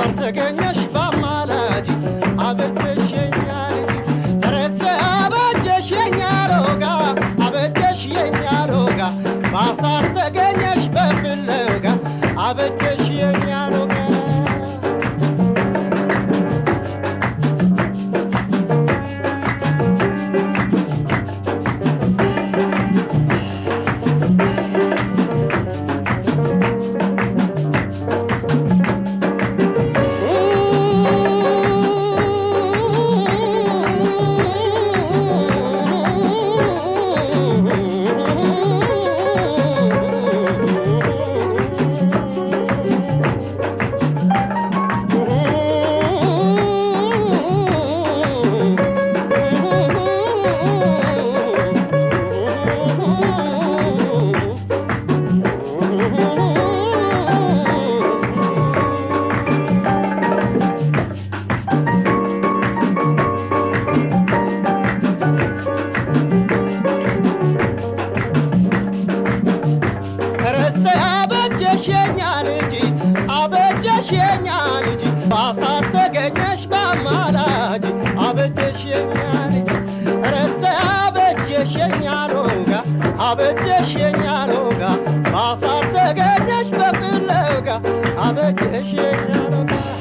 ባሳር ተገኘሽ ባማላጅ አበጀሽ የኛ ልጅ ተረሰ አበጀሽ የኛ ሎጋ አበጀሽ የኛ ሎጋ ባሳር ተገኘሽ በፍለጋ አበጀሽ የኛ ሎጋ ረሰ አበጀሽ የኛ ልጅ አበጀሽ የኛ ልጅ ባሳር ተገኘሽ በአማላጅ አበጀሽ የኛ ልጅ ረሰ አበጀሽ የኛ ሎጋ አበጀሽ የኛ ሎጋ ባሳር ተገኘሽ በፍለጋ አበጀሽ የኛ ሎጋ